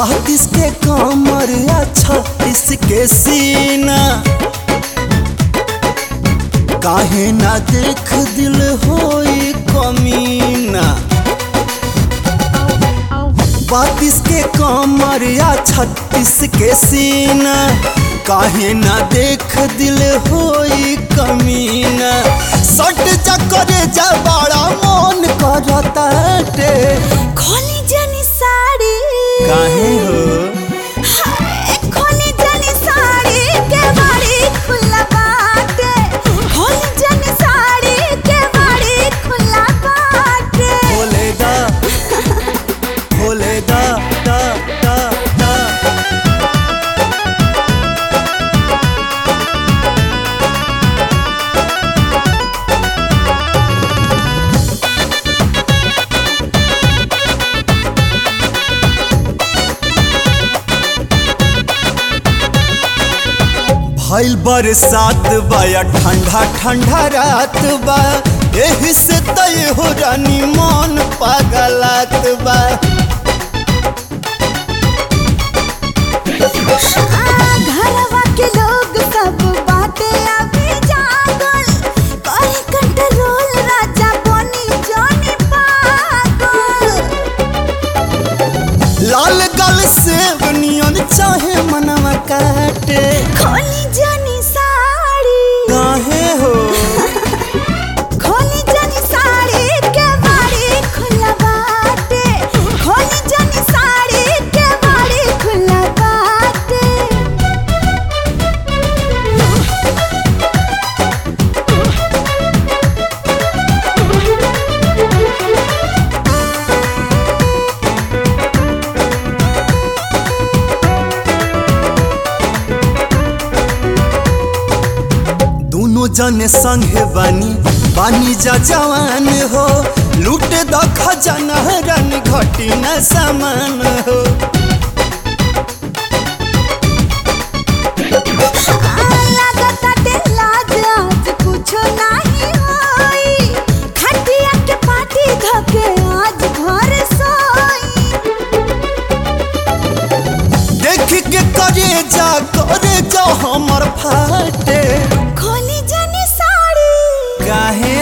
बत्तीस के कमर या छत्तीस के सीना काहे ना देख दिल होई कमीना बत्तीस के कमर या छत्तीस के सीना काहे ना देख दिल होई कमीना सट चक्कर जा बड़ा मन करता खोली जनी साड़ी काहे हो हाय, खोली जनी साड़ी के बाड़ी खुला बाटे खोली जनी साड़ी के बाड़ी खुला बाटे भोले दा भोले दा दा दा दा भइल बरसात बा या ठंडा ठंडा रात बा एही से तय हो रानी मन पागलात बा आ, घरवा के लोग सब बाटे अभी जागल करे कंट्रोल राजा बनी जानी पागल लाल गल से नियन चाहे मनवा काटे खोली जनी साड़ी काहे हो खोली जनी साड़ी के बाड़ी खुला बाटे खोली जनी साड़ी के बाड़ी खुला बाटे दोनों जने संगे बानी बानी जा जवान हो लूट द खजाना रन घटी न सामान हो लागताटे लाज आज कुछो नाही होई खटिया के पाटी धके आज घर सोई देख के करे जा करे जा हमर फाटे खोली जनी साड़ी काहे